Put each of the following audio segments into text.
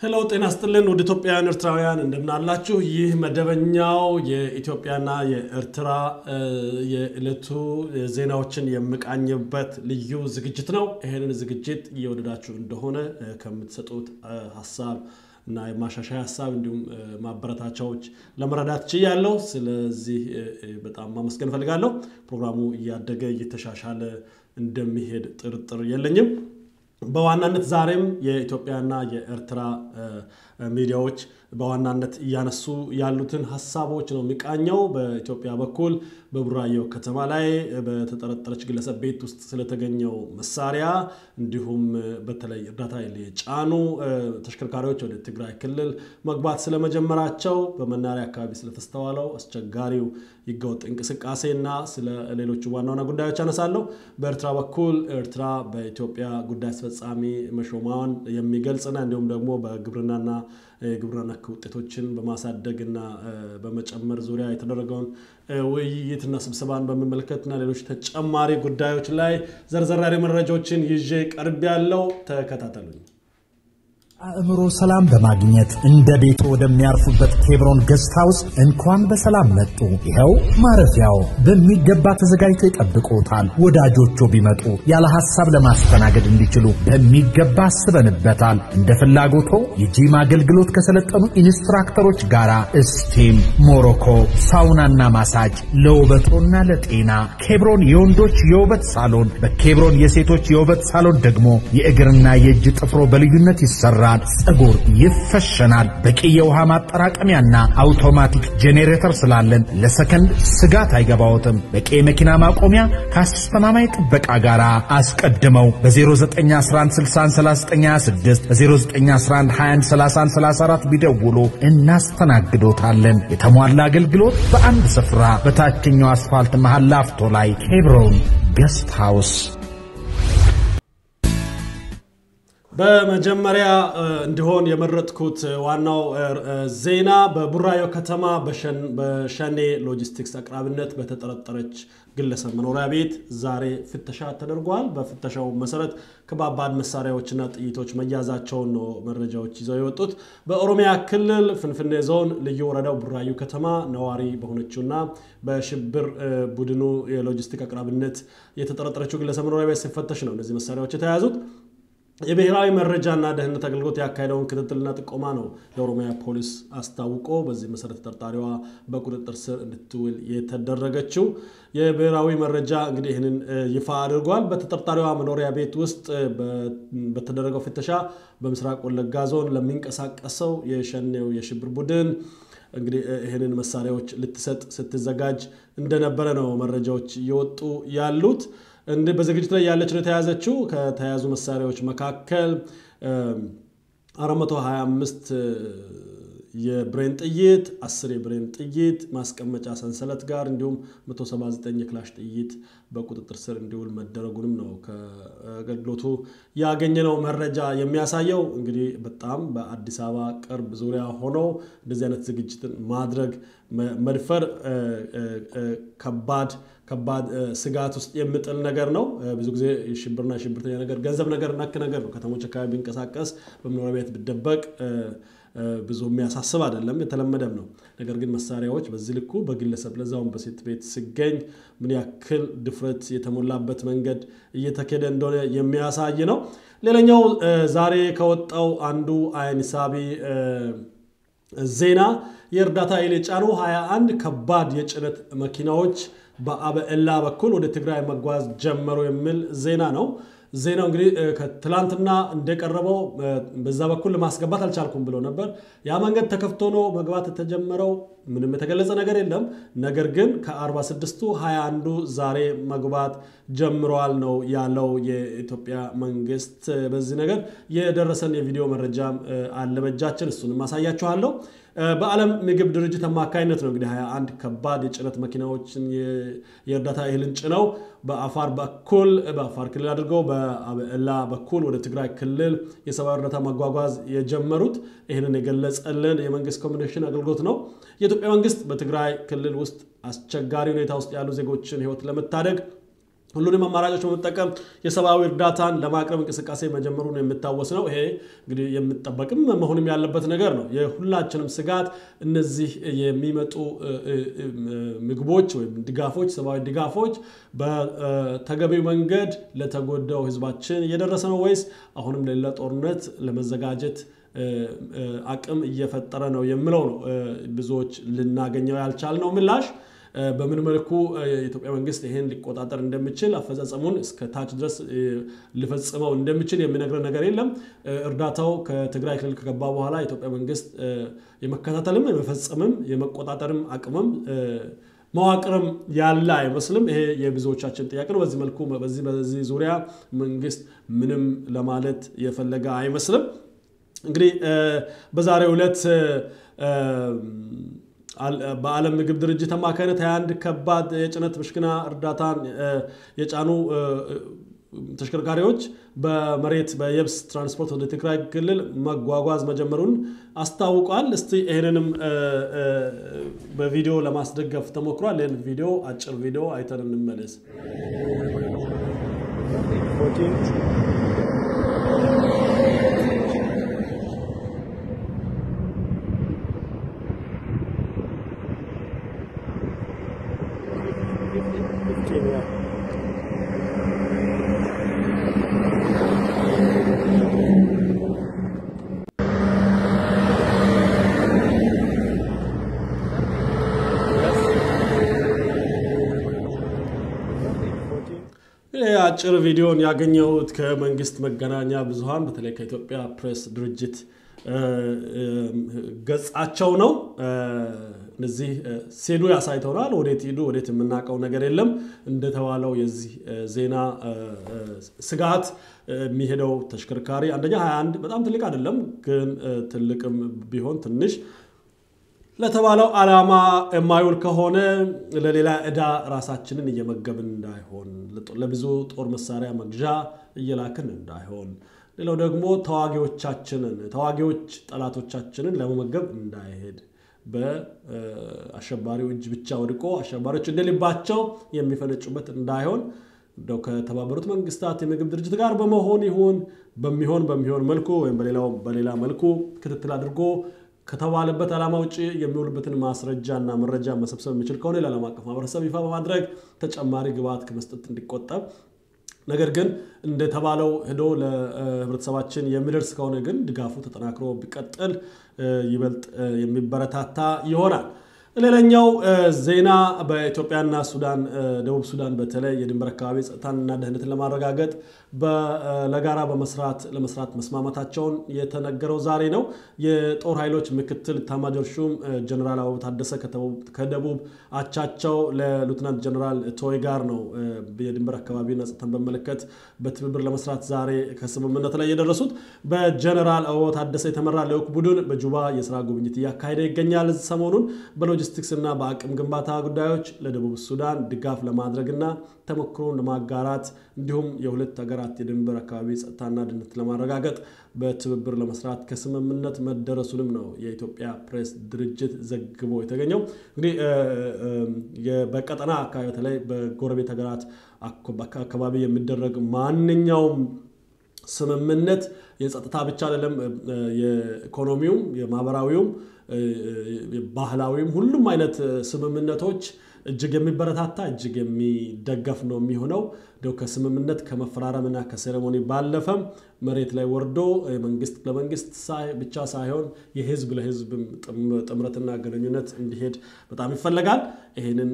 ሄሎ ጤና ስጥልን ወደ ኢትዮጵያውያን ኤርትራውያን እንደምናላችሁ። ይህ መደበኛው የኢትዮጵያና የኤርትራ የዕለቱ ዜናዎችን የምቃኝበት ልዩ ዝግጅት ነው። ይህንን ዝግጅት እየወደዳችሁ እንደሆነ ከምትሰጡት ሀሳብ እና የማሻሻያ ሀሳብ እንዲሁም ማበረታቻዎች ለመረዳት ችያለሁ። ስለዚህ በጣም ማመስገን እፈልጋለሁ። ፕሮግራሙ እያደገ እየተሻሻለ እንደሚሄድ ጥርጥር የለኝም። በዋናነት ዛሬም የኢትዮጵያና የኤርትራ ሚዲያዎች በዋናነት እያነሱ ያሉትን ሀሳቦች ነው የሚቃኘው። በኢትዮጵያ በኩል በቡራዮ ከተማ ላይ በተጠረጠረች ግለሰብ ቤት ውስጥ ስለተገኘው መሳሪያ እንዲሁም በተለይ እርዳታ የጫኑ ተሽከርካሪዎች ወደ ትግራይ ክልል መግባት ስለመጀመራቸው፣ በመናሪያ አካባቢ ስለተስተዋለው አስቸጋሪው ህገወጥ እንቅስቃሴና ስለ ሌሎቹ ዋና ዋና ጉዳዮች አነሳለሁ። በኤርትራ በኩል ኤርትራ በኢትዮጵያ ጉዳይ አስፈጻሚ መሾሟን የሚገልጽና እንዲሁም ደግሞ በግብርናና የግብርና ነክ ውጤቶችን በማሳደግና በመጨመር ዙሪያ የተደረገውን ውይይትና ስብሰባን በሚመለከትና ሌሎች ተጨማሪ ጉዳዮች ላይ ዘርዘራሪ መረጃዎችን ይዤ ቀርብ ያለው ተከታተሉኝ። አእምሮ ሰላም በማግኘት እንደ ቤቶ ወደሚያርፉበት ኬብሮን ገስት ሃውስ እንኳን በሰላም መጡ። ይኸው ማረፊያው በሚገባ ተዘጋጅቶ ይጠብቆታል። ወዳጆቹ ቢመጡ ያለ ሐሳብ ለማስተናገድ እንዲችሉ በሚገባ አስበንበታል። እንደ ፍላጎቶ የጂም አገልግሎት ከሰለጠኑ ኢንስትራክተሮች ጋር ስቲም፣ ሞሮኮ፣ ሳውናና ማሳጅ ለውበቶና ለጤና። ኬብሮን የወንዶች የውበት ሳሎን፣ በኬብሮን የሴቶች የውበት ሳሎን ደግሞ የእግርና የእጅ ጥፍሮ በልዩነት ይሰራል። ፀጉር ይፈሸናል። በቂ የውሃ ማጠራቀሚያና አውቶማቲክ ጄኔሬተር ስላለን ለሰከንድ ስጋት አይገባዎትም። በቂ የመኪና ማቆሚያ ከአስተማማኝ ጥበቃ ጋር አስቀድመው በ0911613926 በ0911213134 ቢደውሉ እናስተናግዶታለን። የተሟላ አገልግሎት በአንድ ስፍራ በታችኛው አስፋልት መሃል ላፍቶ ላይ ኬብሮን ገስት ሃውስ በመጀመሪያ እንዲሆን የመረጥኩት ዋናው ዜና በቡራዮ ከተማ በሸኔ ሎጂስቲክስ አቅራቢነት በተጠረጠረች ግለሰብ መኖሪያ ቤት ዛሬ ፍተሻ ተደርጓል። በፍተሻው መሰረት ከባባድ መሳሪያዎችና ጥይቶች መያዛቸውን ነው መረጃዎች ይዘው የወጡት። በኦሮሚያ ክልል ፍንፍኔ ዞን ልዩ ወረዳው ቡራዩ ከተማ ነዋሪ በሆነችውና በሽብር ቡድኑ የሎጂስቲክ አቅራቢነት የተጠረጠረችው ግለሰብ መኖሪያ ቤት ሲፈተሽ ነው እነዚህ መሳሪያዎች የተያዙት። የብሔራዊ መረጃና ደህንነት አገልግሎት ያካሄደውን ክትትልና ጥቆማ ነው የኦሮሚያ ፖሊስ አስታውቆ በዚህ መሰረት ተጠርጣሪዋ በቁጥጥር ስር እንድትውል የተደረገችው። የብሔራዊ መረጃ እንግዲህ ይህንን ይፋ አድርጓል። በተጠርጣሪዋ መኖሪያ ቤት ውስጥ በተደረገው ፍተሻ በምስራቅ ወለጋ ዞን ለሚንቀሳቀሰው የሸኔው የሽብር ቡድን እንግዲህ ይህንን መሳሪያዎች ልትሰጥ ስትዘጋጅ እንደነበረ ነው መረጃዎች እየወጡ ያሉት። በዝግጅት ላይ ያለች ነው የተያዘችው። ከተያዙ መሳሪያዎች መካከል 425 የብሬን ጥይት፣ 10 የብሬን ጥይት ማስቀመጫ ሰንሰለት ጋር እንዲሁም 179 የክላሽ ጥይት በቁጥጥር ስር እንዲውል መደረጉንም ነው ከአገልግሎቱ ያገኘነው መረጃ የሚያሳየው። እንግዲህ በጣም በአዲስ አበባ ቅርብ ዙሪያ ሆነው እንደዚህ አይነት ዝግጅትን ማድረግ መድፈር ከባድ ከባድ ስጋት ውስጥ የምጥል ነገር ነው። ብዙ ጊዜ ሽብርና ሽብርተኛ ነገር ገንዘብ ነገር ነክ ነገር ነው። ከተሞች አካባቢ ቢንቀሳቀስ በመኖሪያ ቤት ቢደበቅ ብዙ የሚያሳስብ አይደለም፣ የተለመደም ነው። ነገር ግን መሳሪያዎች በዚህ ልኩ በግለሰብ ለዛውም በሴት ቤት ሲገኝ ምን ያክል ድፍረት የተሞላበት መንገድ እየተካሄደ እንደሆነ የሚያሳይ ነው። ሌላኛው ዛሬ ከወጣው አንዱ አይን ሳቢ ዜና የእርዳታ እህል የጫኑ 21 ከባድ የጭነት መኪናዎች በአበኤላ በኩል ወደ ትግራይ መጓዝ ጀመሩ የሚል ዜና ነው። ዜናው እንግዲህ ከትላንትና እንደቀረበው በዛ በኩል ለማስገባት አልቻልኩም ብሎ ነበር። ያ መንገድ ተከፍቶ ነው መግባት የተጀመረው። ምንም የተገለጸ ነገር የለም። ነገር ግን ከ46ቱ 21ዱ ዛሬ መግባት ጀምረዋል ነው ያለው የኢትዮጵያ መንግስት። በዚህ ነገር የደረሰን የቪዲዮ መረጃም አለ በእጃችን፣ እሱንም አሳያችኋለሁ። በዓለም ምግብ ድርጅት አማካኝነት ነው እንግዲህ 21 ከባድ የጭነት መኪናዎችን የእርዳታ እህልን ጭነው በአፋር በኩል በአፋር ክልል አድርገው በአበላ በኩል ወደ ትግራይ ክልል የሰብአዊ እርዳታ ማጓጓዝ የጀመሩት። ይህንን የገለጸልን የመንግስት ኮሚኒኬሽን አገልግሎት ነው። የኢትዮጵያ መንግስት በትግራይ ክልል ውስጥ አስቸጋሪ ሁኔታ ውስጥ ያሉ ዜጎችን ህይወት ለመታደግ ሁሉንም አማራጮች በመጠቀም የሰብአዊ እርዳታን ለማቅረብ እንቅስቃሴ መጀመሩን የሚታወስ ነው። ይሄ እንግዲህ የሚጠበቅም መሆንም ያለበት ነገር ነው። የሁላችንም ስጋት እነዚህ የሚመጡ ምግቦች ወይም ድጋፎች፣ ሰብአዊ ድጋፎች በተገቢው መንገድ ለተጎዳው ህዝባችን እየደረሰ ነው ወይስ አሁንም ለሌላ ጦርነት ለመዘጋጀት አቅም እየፈጠረ ነው የሚለው ነው ብዙዎች ልናገኘው ያልቻልነው ምላሽ። በምን መልኩ የኢትዮጵያ መንግስት ይሄን ሊቆጣጠር እንደሚችል አፈጻጸሙን እስከ ታች ድረስ ሊፈጽመው እንደሚችል የሚነግረን ነገር የለም። እርዳታው ከትግራይ ክልል ከገባ በኋላ የኢትዮጵያ መንግስት የመከታተልም የመፈጸምም የመቆጣጠርም አቅምም መዋቅርም ያለ አይመስልም። ይሄ የብዙዎቻችን ጥያቄ ነው። በዚህ መልኩ በዚህ በዚህ ዙሪያ መንግስት ምንም ለማለት የፈለገ አይመስልም። እንግዲህ በዛሬው ዕለት በዓለም ምግብ ድርጅት አማካኝነት 21 ከባድ የጭነት ምሽክና እርዳታን የጫኑ ተሽከርካሪዎች በመሬት በየብስ ትራንስፖርት ወደ ትግራይ ክልል መጓጓዝ መጀመሩን አስታውቋል። እስቲ ይህንንም በቪዲዮ ለማስደገፍ ተሞክሯል። ይህን ቪዲዮ አጭር ቪዲዮ አይተን እንመለስ። አጭር ቪዲዮን ያገኘሁት ከመንግስት መገናኛ ብዙኃን በተለይ ከኢትዮጵያ ፕሬስ ድርጅት ገጻቸው ነው። እነዚህ ሲሄዱ ያሳይተውናል። ወዴት ሂዱ ወዴት የምናውቀው ነገር የለም። እንደተባለው የዚህ ዜና ስጋት የሚሄደው ተሽከርካሪ አንደኛ 21 በጣም ትልቅ አይደለም፣ ግን ትልቅም ቢሆን ትንሽ ለተባለው ዓላማ የማይውል ከሆነ ለሌላ ዕዳ ራሳችንን እየመገብን እንዳይሆን፣ ለብዙ ጦር መሳሪያ መግዣ እየላክን እንዳይሆን፣ ሌላው ደግሞ ተዋጊዎቻችንን ተዋጊዎች ጠላቶቻችንን ለመመገብ እንዳይሄድ በአሸባሪው እጅ ብቻ ወድቆ አሸባሪዎች እንደልባቸው የሚፈነጩበት እንዳይሆን እንደው ከተባበሩት መንግስታት የምግብ ድርጅት ጋር በመሆን ይሁን በሚሆን በሚሆን መልኩ ወይም በሌላ መልኩ ክትትል አድርጎ ከተባለበት ዓላማ ውጭ የሚውልበትን ማስረጃ እና መረጃ መሰብሰብ የሚችል ከሆነ ለዓለም አቀፍ ማህበረሰብ ይፋ በማድረግ ተጨማሪ ግብዓት ከመስጠት እንዲቆጠብ፣ ነገር ግን እንደተባለው ሄዶ ለህብረተሰባችን የሚደርስ ከሆነ ግን ድጋፉ ተጠናክሮ ቢቀጥል ይበልጥ የሚበረታታ ይሆናል። ሌላኛው ዜና በኢትዮጵያና ሱዳን ደቡብ ሱዳን በተለይ የድንበር አካባቢ ጸጥታንና ደህንነትን ለማረጋገጥ ለጋራ በመስራት ለመስራት መስማማታቸውን የተነገረው ዛሬ ነው። የጦር ኃይሎች ምክትል ኤታማዦር ሹም ጀኔራል አበባው ታደሰ ከደቡብ አቻቸው ለሉትናንት ጀኔራል ቶይ ጋር ነው የድንበር አካባቢና ጸጥታን በመለከት በትብብር ለመስራት ዛሬ ከስምምነት ላይ የደረሱት። በጀኔራል አበባው ታደሰ የተመራ ልዑክ ቡድን በጁባ የስራ ጉብኝት እያካሄደ ይገኛል። ሰሞኑን በሎጂስቲክስ እና በአቅም ግንባታ ጉዳዮች ለደቡብ ሱዳን ድጋፍ ለማድረግና ተሞክሮን ለማጋራት እንዲሁም የሁለት ሀገራት የድንበር አካባቢ ጸጥታና ደህንነት ለማረጋገጥ በትብብር ለመስራት ከስምምነት መደረሱንም ነው የኢትዮጵያ ፕሬስ ድርጅት ዘግቦ የተገኘው። እንግዲህ በቀጠና አካባቢ በተለይ በጎረቤት ሀገራት አካባቢ የሚደረግ ማንኛውም ስምምነት የጸጥታ ብቻ አይደለም፣ የኢኮኖሚውም፣ የማህበራዊውም፣ ባህላዊም ሁሉም አይነት ስምምነቶች እጅግ የሚበረታታ እጅግ የሚደገፍ ነው የሚሆነው። እንደው ከስምምነት ከመፈራረምና ከሴሬሞኒ ባለፈም መሬት ላይ ወርዶ መንግስት ለመንግስት ብቻ ሳይሆን የህዝብ ለህዝብ ጥምረትና ግንኙነት እንዲሄድ በጣም ይፈለጋል። ይህንን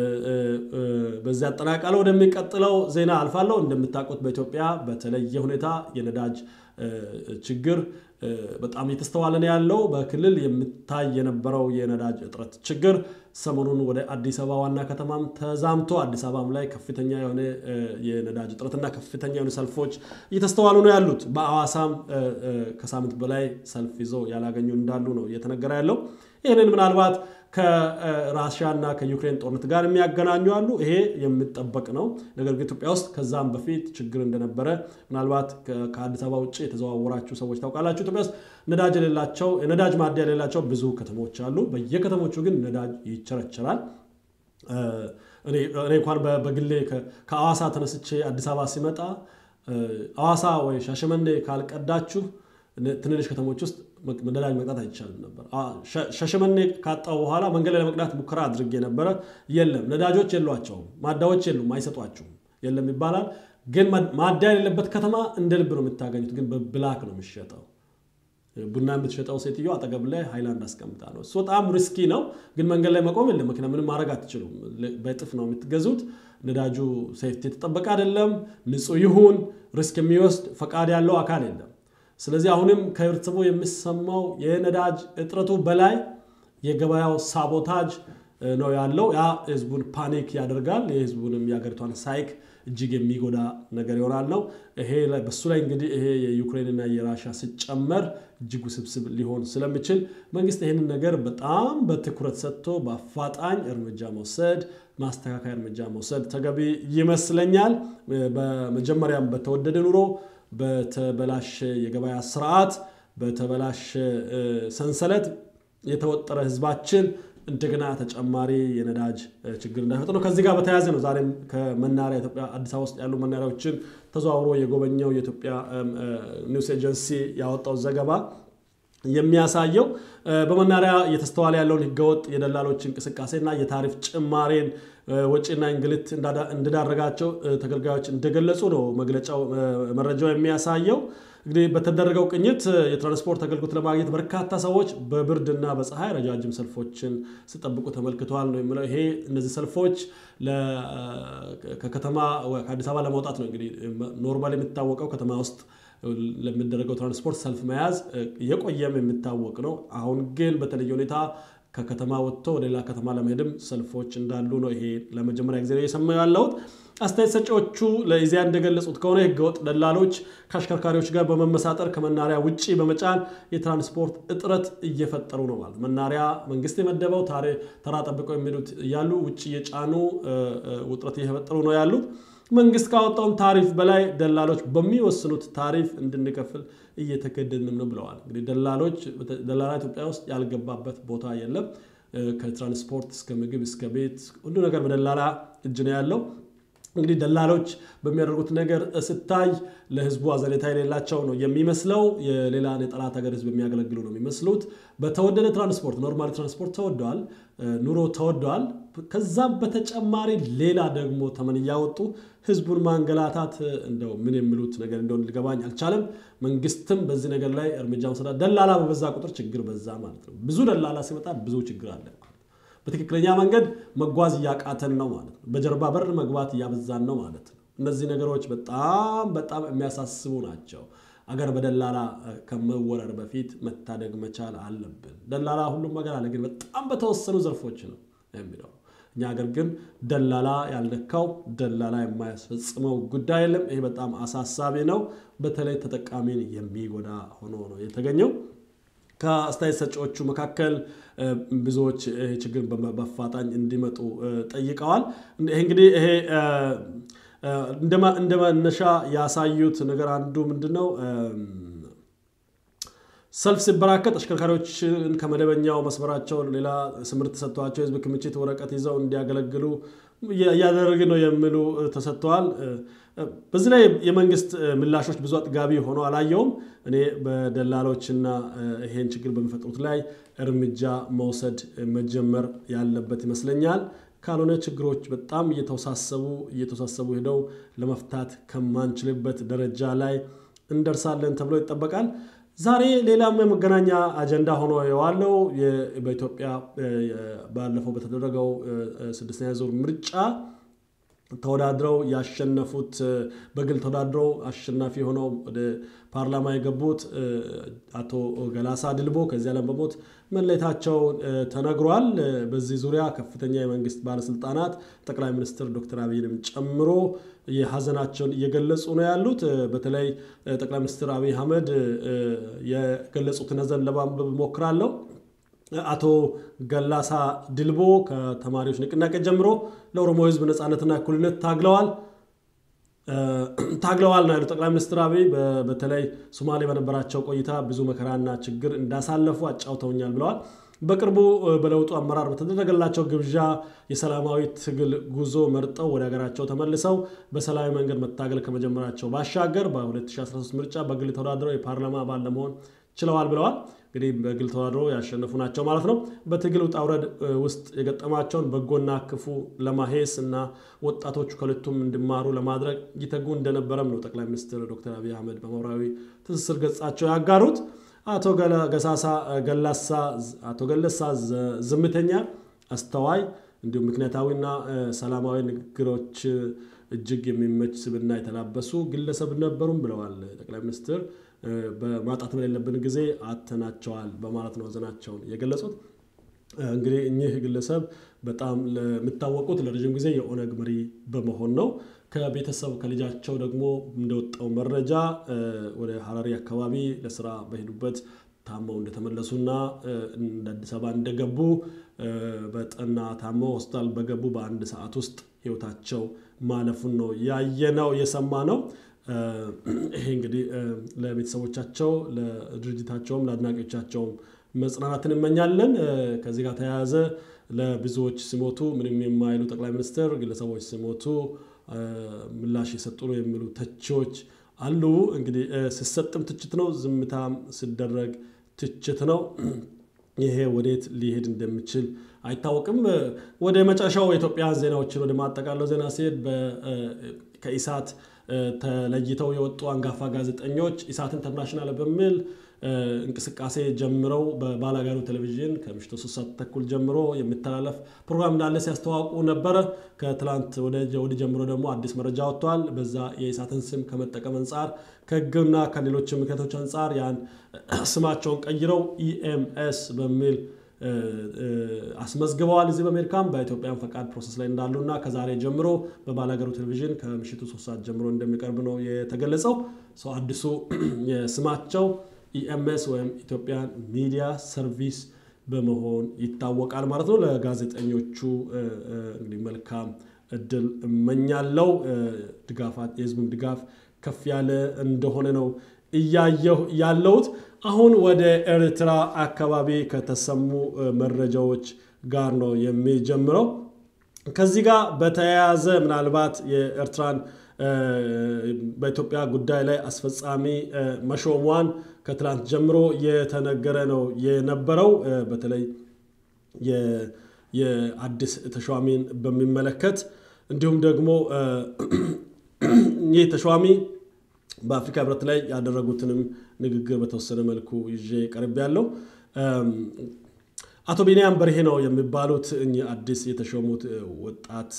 በዚህ አጠናቃለ ወደሚቀጥለው ዜና አልፋለሁ። እንደምታውቁት በኢትዮጵያ በተለየ ሁኔታ የነዳጅ ችግር በጣም እየተስተዋለ ነው ያለው። በክልል የሚታይ የነበረው የነዳጅ እጥረት ችግር ሰሞኑን ወደ አዲስ አበባ ዋና ከተማም ተዛምቶ አዲስ አበባም ላይ ከፍተኛ የሆነ የነዳጅ እጥረትና ከፍተኛ የሆነ ሰልፎች እየተስተዋሉ ነው ያሉት። በአዋሳም ከሳምንት በላይ ሰልፍ ይዞ ያላገኙ እንዳሉ ነው እየተነገረ ያለው። ይህንን ምናልባት ከራሽያ እና ከዩክሬን ጦርነት ጋር የሚያገናኙ አሉ። ይሄ የሚጠበቅ ነው። ነገር ግን ኢትዮጵያ ውስጥ ከዛም በፊት ችግር እንደነበረ ምናልባት ከአዲስ አበባ ውጭ የተዘዋወራችሁ ሰዎች ታውቃላችሁ። ኢትዮጵያ ውስጥ ነዳጅ የሌላቸው የነዳጅ ማደያ የሌላቸው ብዙ ከተሞች አሉ። በየከተሞቹ ግን ነዳጅ ይቸረቸራል። እኔ እንኳን በግሌ ከአዋሳ ተነስቼ አዲስ አበባ ሲመጣ አዋሳ ወይ ሻሸመኔ ካልቀዳችሁ ትንንሽ ከተሞች ውስጥ ነዳጅ መቅዳት አይቻልም ነበር። ሻሸመኔ ካጣው በኋላ መንገድ ላይ ለመቅዳት ሙከራ አድርጌ ነበረ። የለም ነዳጆች የሏቸውም፣ ማዳዎች የሉም፣ አይሰጧችሁም፣ የለም ይባላል። ግን ማዳ የሌለበት ከተማ እንደ ልብ ነው የምታገኙት። ግን በብላክ ነው የሚሸጠው። ቡና የምትሸጠው ሴትዮ አጠገብ ላይ ሃይላንድ አስቀምጣ ነው። እሱ በጣም ሪስኪ ነው። ግን መንገድ ላይ መቆም የለም፣ መኪና ምንም ማድረግ አትችሉም። በእጥፍ ነው የምትገዙት። ነዳጁ ሴፍቲ የተጠበቀ አይደለም። ንጹህ ይሁን ሪስክ የሚወስድ ፈቃድ ያለው አካል የለም። ስለዚህ አሁንም ከህብረተሰቡ የሚሰማው የነዳጅ እጥረቱ በላይ የገበያው ሳቦታጅ ነው ያለው። ያ ህዝቡን ፓኒክ ያደርጋል። የህዝቡንም የሀገሪቷን ሳይክ እጅግ የሚጎዳ ነገር ይሆናል ነው። ይሄ በሱ ላይ እንግዲህ ይሄ የዩክሬንና የራሻ ሲጨመር እጅግ ውስብስብ ሊሆን ስለሚችል መንግስት ይህንን ነገር በጣም በትኩረት ሰጥቶ በአፋጣኝ እርምጃ መውሰድ ማስተካከያ እርምጃ መውሰድ ተገቢ ይመስለኛል። በመጀመሪያም በተወደደ ኑሮ በተበላሸ የገበያ ስርዓት በተበላሸ ሰንሰለት የተወጠረ ህዝባችን እንደገና ተጨማሪ የነዳጅ ችግር እንዳይፈጥር ነው። ከዚህ ጋር በተያያዘ ነው ዛሬም ከመናሪያ ኢትዮጵያ አዲስ አበባ ውስጥ ያሉ መናሪያዎችን ተዘዋውሮ የጎበኘው የኢትዮጵያ ኒውስ ኤጀንሲ ያወጣው ዘገባ የሚያሳየው በመናሪያ እየተስተዋለ ያለውን ህገወጥ የደላሎች እንቅስቃሴና የታሪፍ ጭማሬን ወጪና እንግልት እንዳዳረጋቸው ተገልጋዮች እንደገለጹ ነው መግለጫው መረጃው የሚያሳየው። እንግዲህ በተደረገው ቅኝት የትራንስፖርት አገልግሎት ለማግኘት በርካታ ሰዎች በብርድና በፀሐይ ረጃጅም ሰልፎችን ሲጠብቁ ተመልክተዋል ነው የሚለው። ይሄ እነዚህ ሰልፎች ከከተማ ከአዲስ አበባ ለመውጣት ነው። እንግዲህ ኖርማል የሚታወቀው ከተማ ውስጥ ለሚደረገው ትራንስፖርት ሰልፍ መያዝ የቆየም የሚታወቅ ነው። አሁን ግን በተለየ ሁኔታ ከከተማ ወጥቶ ወደ ሌላ ከተማ ለመሄድም ሰልፎች እንዳሉ ነው። ይሄ ለመጀመሪያ ጊዜ እየሰማሁ ያለሁት። አስተያየት ሰጪዎቹ ለኢዜአ እንደገለጹት ከሆነ ህገወጥ ደላሎች ከአሽከርካሪዎች ጋር በመመሳጠር ከመናሪያ ውጭ በመጫን የትራንስፖርት እጥረት እየፈጠሩ ነው ማለት መናሪያ መንግስት የመደበው ተራ ጠብቀው የሚሄዱት እያሉ ውጭ እየጫኑ ውጥረት እየፈጠሩ ነው ያሉት። መንግስት ካወጣውን ታሪፍ በላይ ደላሎች በሚወስኑት ታሪፍ እንድንከፍል እየተገደድንም ነው ብለዋል። እንግዲህ ደላሎች ደላላ ኢትዮጵያ ውስጥ ያልገባበት ቦታ የለም። ከትራንስፖርት እስከ ምግብ እስከ ቤት ሁሉ ነገር በደላላ እጅ ነው ያለው። እንግዲህ ደላሎች በሚያደርጉት ነገር ስታይ ለህዝቡ አዘኔታ የሌላቸው ነው የሚመስለው። የሌላን የጠላት ሀገር ህዝብ የሚያገለግሉ ነው የሚመስሉት። በተወደደ ትራንስፖርት ኖርማል ትራንስፖርት ተወደዋል፣ ኑሮ ተወደዋል። ከዛም በተጨማሪ ሌላ ደግሞ ተመን እያወጡ ህዝቡን ማንገላታት እንደው ምን የሚሉት ነገር እንደሆነ ሊገባኝ አልቻለም። መንግስትም በዚህ ነገር ላይ እርምጃ መውሰድ ደላላ በበዛ ቁጥር ችግር በዛ ማለት ነው። ብዙ ደላላ ሲመጣ ብዙ ችግር አለ። በትክክለኛ መንገድ መጓዝ እያቃተን ነው ማለት ነው። በጀርባ በር መግባት እያበዛን ነው ማለት ነው። እነዚህ ነገሮች በጣም በጣም የሚያሳስቡ ናቸው። አገር በደላላ ከመወረር በፊት መታደግ መቻል አለብን። ደላላ ሁሉም ነገር አለ፣ ግን በጣም በተወሰኑ ዘርፎች ነው የሚለው። እኛ ሀገር ግን ደላላ ያልነካው ደላላ የማያስፈጽመው ጉዳይ የለም። ይሄ በጣም አሳሳቢ ነው። በተለይ ተጠቃሚን የሚጎዳ ሆኖ ነው የተገኘው። ከአስተያየት ሰጪዎቹ መካከል ብዙዎች ይሄ ችግር በአፋጣኝ እንዲመጡ ጠይቀዋል። ይሄ እንግዲህ ይሄ እንደ መነሻ ያሳዩት ነገር አንዱ ምንድን ነው? ሰልፍ ሲበራከት አሽከርካሪዎችን ከመደበኛው መስመራቸው ሌላ ስምርት ተሰጥቷቸው የህዝብ ክምችት ወረቀት ይዘው እንዲያገለግሉ እያደረግን ነው የሚሉ ተሰጥተዋል። በዚህ ላይ የመንግስት ምላሾች ብዙ አጥጋቢ ሆኖ አላየውም። እኔ በደላሎችና ይሄን ችግር በሚፈጥሩት ላይ እርምጃ መውሰድ መጀመር ያለበት ይመስለኛል። ካልሆነ ችግሮች በጣም እየተወሳሰቡ እየተወሳሰቡ ሄደው ለመፍታት ከማንችልበት ደረጃ ላይ እንደርሳለን ተብሎ ይጠበቃል። ዛሬ ሌላም የመገናኛ አጀንዳ ሆኖ የዋለው በኢትዮጵያ ባለፈው በተደረገው ስድስተኛ ዙር ምርጫ ተወዳድረው ያሸነፉት በግል ተወዳድረው አሸናፊ ሆነው ወደ ፓርላማ የገቡት አቶ ገላሳ ድልቦ ከዚህ ዓለም በሞት መለየታቸው ተነግሯል። በዚህ ዙሪያ ከፍተኛ የመንግስት ባለስልጣናት ጠቅላይ ሚኒስትር ዶክተር አብይንም ጨምሮ የሀዘናቸውን እየገለጹ ነው ያሉት። በተለይ ጠቅላይ ሚኒስትር አብይ አህመድ የገለጹትን ሀዘን ለማንበብ እሞክራለሁ። አቶ ገላሳ ድልቦ ከተማሪዎች ንቅናቄ ጀምሮ ለኦሮሞ ሕዝብ ነፃነትና እኩልነት ታግለዋል ታግለዋል ነው ያሉት ጠቅላይ ሚኒስትር አብይ። በተለይ ሶማሌ በነበራቸው ቆይታ ብዙ መከራና ችግር እንዳሳለፉ አጫውተውኛል ብለዋል። በቅርቡ በለውጡ አመራር በተደረገላቸው ግብዣ የሰላማዊ ትግል ጉዞ መርጠው ወደ ሀገራቸው ተመልሰው በሰላማዊ መንገድ መታገል ከመጀመራቸው ባሻገር በ2013 ምርጫ በግል ተወዳድረው የፓርላማ አባል ለመሆን ችለዋል ብለዋል። እንግዲህ በግል ተወዳድረው ያሸነፉ ናቸው ማለት ነው። በትግል ውጣ ውረድ ውስጥ የገጠማቸውን በጎና ክፉ ለማሄስ እና ወጣቶቹ ከሁለቱም እንዲማሩ ለማድረግ ይተጉ እንደነበረም ነው ጠቅላይ ሚኒስትር ዶክተር አብይ አህመድ በማህበራዊ ትስስር ገጻቸው ያጋሩት። አቶ ገሳሳ ገላሳ አቶ ገለሳ ዝምተኛ፣ አስተዋይ እንዲሁም ምክንያታዊና ሰላማዊ ንግግሮች እጅግ የሚመች ስብዕና የተላበሱ ግለሰብ ነበሩም ብለዋል ጠቅላይ ሚኒስትር። በማጣት በሌለብን ጊዜ አተናቸዋል በማለት ነው ሀዘናቸውን የገለጹት። እንግዲህ እኚህ ግለሰብ በጣም የሚታወቁት ለረዥም ጊዜ የኦነግ መሪ በመሆን ነው። ከቤተሰብ ከልጃቸው ደግሞ እንደወጣው መረጃ ወደ ሀረሪ አካባቢ ለስራ በሄዱበት ታመው እንደተመለሱና እንደ አዲስ አበባ እንደገቡ በጠና ታመው ሆስፒታል በገቡ በአንድ ሰዓት ውስጥ ህይወታቸው ማለፉን ነው ያየነው የሰማ ነው። ይሄ እንግዲህ ለቤተሰቦቻቸው ለድርጅታቸውም ለአድናቂዎቻቸውም መጽናናትን እመኛለን። ከዚህ ጋር ተያያዘ ለብዙዎች ሲሞቱ ምንም የማይሉ ጠቅላይ ሚኒስትር ግለሰቦች ሲሞቱ ምላሽ የሰጡ ነው የሚሉ ተቺዎች አሉ። እንግዲህ ሲሰጥም ትችት ነው፣ ዝምታም ሲደረግ ትችት ነው። ይሄ ወዴት ሊሄድ እንደሚችል አይታወቅም። ወደ መጨረሻው የኢትዮጵያ ዜናዎችን ወደ ማጠቃለው ዜና ሲሄድ ከኢሳት ተለይተው የወጡ አንጋፋ ጋዜጠኞች ኢሳት ኢንተርናሽናል በሚል እንቅስቃሴ ጀምረው በባላጋሩ ቴሌቪዥን ከምሽቱ ሶስት ሰዓት ተኩል ጀምሮ የሚተላለፍ ፕሮግራም እንዳለ ሲያስተዋውቁ ነበረ። ከትላንት ወደ ጀምሮ ደግሞ አዲስ መረጃ ወጥቷል። በዛ የኢሳትን ስም ከመጠቀም አንጻር ከሕግና ከሌሎች ምክንያቶች አንጻር ያን ስማቸውን ቀይረው ኢኤምኤስ በሚል አስመዝግበዋል። እዚህ በአሜሪካም በኢትዮጵያን ፈቃድ ፕሮሰስ ላይ እንዳሉና ከዛሬ ጀምሮ በባላገሩ ቴሌቪዥን ከምሽቱ ሶስት ሰዓት ጀምሮ እንደሚቀርብ ነው የተገለጸው። ሰው አዲሱ ስማቸው ኢኤምኤስ ወይም ኢትዮጵያን ሚዲያ ሰርቪስ በመሆን ይታወቃል ማለት ነው። ለጋዜጠኞቹ እንግዲህ መልካም እድል እመኛለው። ድጋፋት የህዝቡም ድጋፍ ከፍ ያለ እንደሆነ ነው እያየሁ ያለሁት። አሁን ወደ ኤርትራ አካባቢ ከተሰሙ መረጃዎች ጋር ነው የሚጀምረው። ከዚህ ጋር በተያያዘ ምናልባት የኤርትራን በኢትዮጵያ ጉዳይ ላይ አስፈጻሚ መሾሟን ከትላንት ጀምሮ የተነገረ ነው የነበረው። በተለይ የአዲስ ተሿሚን በሚመለከት እንዲሁም ደግሞ ይህ ተሿሚ በአፍሪካ ህብረት ላይ ያደረጉትንም ንግግር በተወሰነ መልኩ ይዤ ቀርብ ያለው አቶ ቢንያም በርሄ ነው የሚባሉት እኚህ አዲስ የተሾሙት ወጣት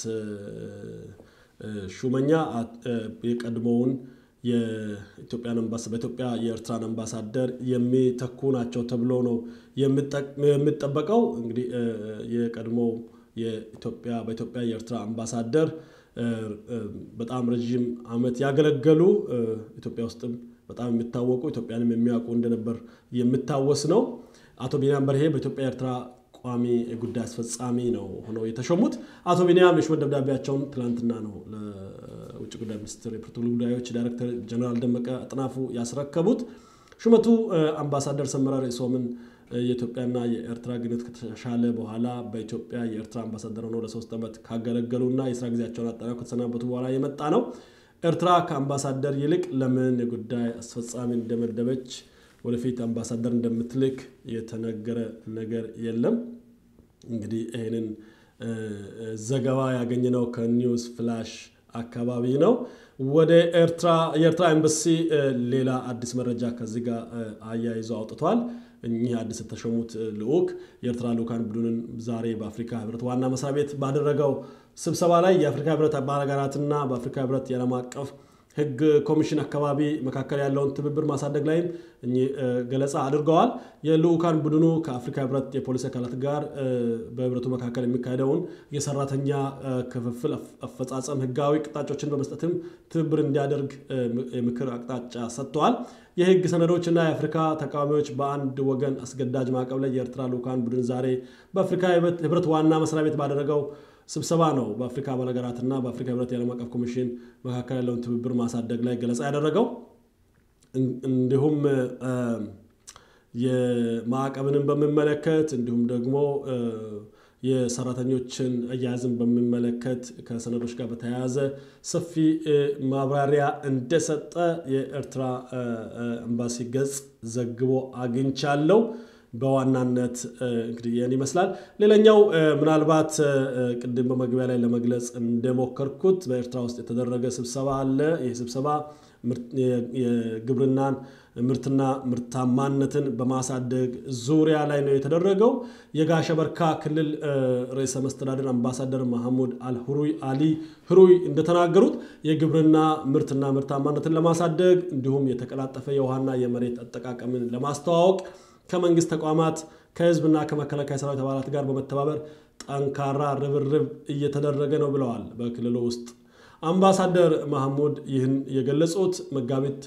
ሹመኛ የቀድሞውን የኢትዮጵያን በኢትዮጵያ የኤርትራን አምባሳደር የሚተኩ ናቸው ተብሎ ነው የሚጠበቀው። እንግዲህ የቀድሞው የኢትዮጵያ በኢትዮጵያ የኤርትራ አምባሳደር በጣም ረዥም ዓመት ያገለገሉ ኢትዮጵያ ውስጥም በጣም የሚታወቁ ኢትዮጵያንም የሚያውቁ እንደነበር የሚታወስ ነው። አቶ ቢንያም በርሄ በኢትዮጵያ ኤርትራ ቋሚ ጉዳይ አስፈጻሚ ነው ሆነው የተሾሙት። አቶ ቢንያም የሹመት ደብዳቤያቸውን ትላንትና ነው ለውጭ ጉዳይ ሚኒስትር የፕሮቶኮል ጉዳዮች ዳይሬክተር ጀነራል ደመቀ አጥናፉ ያስረከቡት። ሹመቱ አምባሳደር ሰመራ ርዕሶምን የኢትዮጵያና የኤርትራ ግንኙነት ከተሻሻለ በኋላ በኢትዮጵያ የኤርትራ አምባሳደር ሆነው ለሶስት ዓመት ካገለገሉና የስራ ጊዜያቸውን አጠናቀው ከተሰናበቱ በኋላ የመጣ ነው። ኤርትራ ከአምባሳደር ይልቅ ለምን የጉዳይ አስፈጻሚ እንደመደበች ወደፊት አምባሳደር እንደምትልክ የተነገረ ነገር የለም። እንግዲህ ይህንን ዘገባ ያገኘነው ከኒውስ ፍላሽ አካባቢ ነው። ወደ ኤርትራ የኤርትራ ኤምባሲ ሌላ አዲስ መረጃ ከዚህ ጋር አያይዞ አውጥቷል። እኚህ አዲስ የተሾሙት ልዑክ የኤርትራ ልዑካን ቡድንን ዛሬ በአፍሪካ ህብረት ዋና መስሪያ ቤት ባደረገው ስብሰባ ላይ የአፍሪካ ህብረት አባል ሀገራትና በአፍሪካ ህብረት የዓለም አቀፍ ህግ ኮሚሽን አካባቢ መካከል ያለውን ትብብር ማሳደግ ላይም እኚህ ገለጻ አድርገዋል። የልዑካን ቡድኑ ከአፍሪካ ህብረት የፖሊሲ አካላት ጋር በህብረቱ መካከል የሚካሄደውን የሰራተኛ ክፍፍል አፈጻጸም ህጋዊ ቅጣጮችን በመስጠትም ትብብር እንዲያደርግ የምክር አቅጣጫ ሰጥተዋል። የህግ ሰነዶችና የአፍሪካ ተቃዋሚዎች በአንድ ወገን አስገዳጅ ማዕቀብ ላይ የኤርትራ ልዑካን ቡድን ዛሬ በአፍሪካ ህብረት ዋና መስሪያ ቤት ባደረገው ስብሰባ ነው በአፍሪካ አባል ሀገራትና በአፍሪካ ህብረት የዓለም አቀፍ ኮሚሽን መካከል ያለውን ትብብር ማሳደግ ላይ ገለጻ ያደረገው። እንዲሁም የማዕቀብንም በሚመለከት እንዲሁም ደግሞ የሰራተኞችን አያያዝን በሚመለከት ከሰነዶች ጋር በተያያዘ ሰፊ ማብራሪያ እንደሰጠ የኤርትራ ኤምባሲ ገጽ ዘግቦ አግኝቻለሁ። በዋናነት እንግዲህ ይህን ይመስላል። ሌላኛው ምናልባት ቅድም በመግቢያ ላይ ለመግለጽ እንደሞከርኩት በኤርትራ ውስጥ የተደረገ ስብሰባ አለ። ይህ ስብሰባ የግብርናን ምርትና ምርታማነትን በማሳደግ ዙሪያ ላይ ነው የተደረገው። የጋሸበርካ ክልል ርዕሰ መስተዳድር አምባሳደር መሐሙድ አልሁሩይ አሊ ህሩይ እንደተናገሩት የግብርና ምርትና ምርታማነትን ለማሳደግ እንዲሁም የተቀላጠፈ የውሃና የመሬት አጠቃቀምን ለማስተዋወቅ ከመንግስት ተቋማት ከህዝብና ከመከላከያ ሰራዊት አባላት ጋር በመተባበር ጠንካራ ርብርብ እየተደረገ ነው ብለዋል። በክልሉ ውስጥ አምባሳደር ማህሙድ ይህን የገለጹት መጋቢት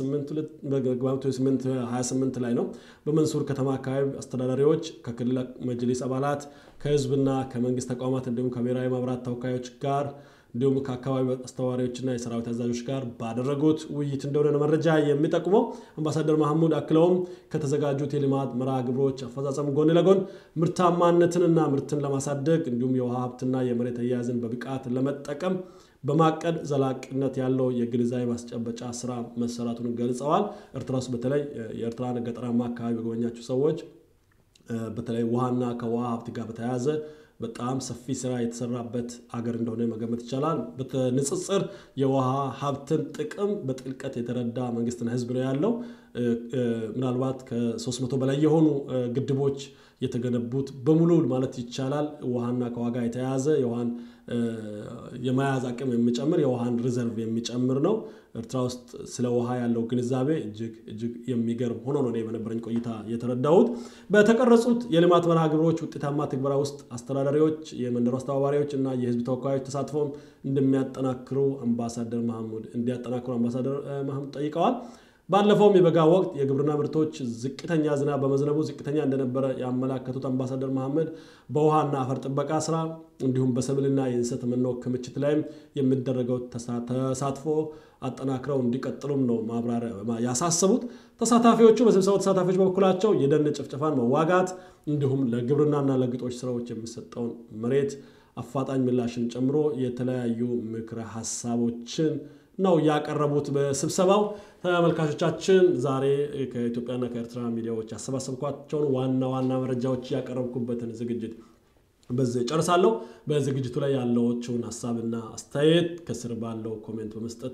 28 ላይ ነው። በመንሱር ከተማ አካባቢ አስተዳዳሪዎች ከክልል መጅሊስ አባላት ከህዝብና ከመንግስት ተቋማት እንዲሁም ከብሔራዊ መብራት ተወካዮች ጋር እንዲሁም ከአካባቢ አስተዋሪዎችና የሰራዊት አዛዦች ጋር ባደረጉት ውይይት እንደሆነ መረጃ የሚጠቁመው አምባሳደር ማህሙድ አክለውም ከተዘጋጁት የልማት መርሃ ግብሮች አፈጻጸም ጎን ለጎን ምርታማነትንና ምርትን ለማሳደግ እንዲሁም የውሃ ሀብትና የመሬት አያያዝን በብቃት ለመጠቀም በማቀድ ዘላቂነት ያለው የግንዛቤ ማስጨበጫ ስራ መሰራቱን ገልጸዋል። ኤርትራ ውስጥ በተለይ የኤርትራን ገጠራማ አካባቢ የጎበኛችሁ ሰዎች በተለይ ውሃና ከውሃ ሀብት ጋር በተያያዘ በጣም ሰፊ ስራ የተሰራበት አገር እንደሆነ መገመት ይቻላል። በንጽጽር የውሃ ሀብትን ጥቅም በጥልቀት የተረዳ መንግስትና ህዝብ ነው ያለው። ምናልባት ከ300 በላይ የሆኑ ግድቦች የተገነቡት በሙሉ ማለት ይቻላል ውሃና ከዋጋ የተያያዘ የውሃን የመያዝ አቅም የሚጨምር የውሃን ሪዘርቭ የሚጨምር ነው። ኤርትራ ውስጥ ስለ ውሃ ያለው ግንዛቤ እጅግ እጅግ የሚገርም ሆኖ ነው በነበረኝ ቆይታ የተረዳሁት። በተቀረጹት የልማት መርሃ ግብሮች ውጤታማ ትግበራ ውስጥ አስተዳዳሪዎች፣ የመንደሩ አስተባባሪዎች እና የህዝብ ተወካዮች ተሳትፎም እንደሚያጠናክሩ አምባሳደር ማህሙድ እንዲያጠናክሩ አምባሳደር ማህሙድ ጠይቀዋል። ባለፈውም የበጋ ወቅት የግብርና ምርቶች ዝቅተኛ ዝናብ በመዝነቡ ዝቅተኛ እንደነበረ ያመላከቱት አምባሳደር መሐመድ በውሃና አፈር ጥበቃ ስራ እንዲሁም በሰብልና የእንሰት መኖ ክምችት ላይም የሚደረገው ተሳትፎ አጠናክረው እንዲቀጥሉም ነው ማብራሪያ ያሳሰቡት። ተሳታፊዎቹ በስብሰባው ተሳታፊዎች በበኩላቸው የደን ጭፍጨፋን መዋጋት እንዲሁም ለግብርናና ለግጦሽ ስራዎች የሚሰጠውን መሬት አፋጣኝ ምላሽን ጨምሮ የተለያዩ ምክረ ሀሳቦችን ነው ያቀረቡት በስብሰባው። ተመልካቾቻችን ዛሬ ከኢትዮጵያና ከኤርትራ ሚዲያዎች ያሰባሰብኳቸውን ዋና ዋና መረጃዎች ያቀረብኩበትን ዝግጅት በዚህ ጨርሳለሁ። በዝግጅቱ ላይ ያለዎችውን ሀሳብና አስተያየት ከስር ባለው ኮሜንት በመስጠት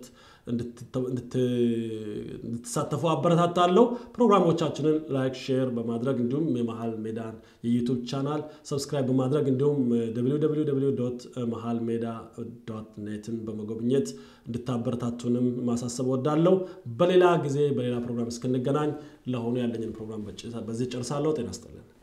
እንድትሳተፉ አበረታታለሁ። ፕሮግራሞቻችንን ላይክ፣ ሼር በማድረግ እንዲሁም የመሀል ሜዳን የዩቱብ ቻናል ሰብስክራይብ በማድረግ እንዲሁም መሀል ሜዳ ዶት ኔትን በመጎብኘት እንድታበረታቱንም ማሳሰብ ወዳለሁ። በሌላ ጊዜ በሌላ ፕሮግራም እስክንገናኝ ለአሁኑ ያለኝን ፕሮግራም በዚህ ጨርሳለሁ። ጤና ይስጥልን።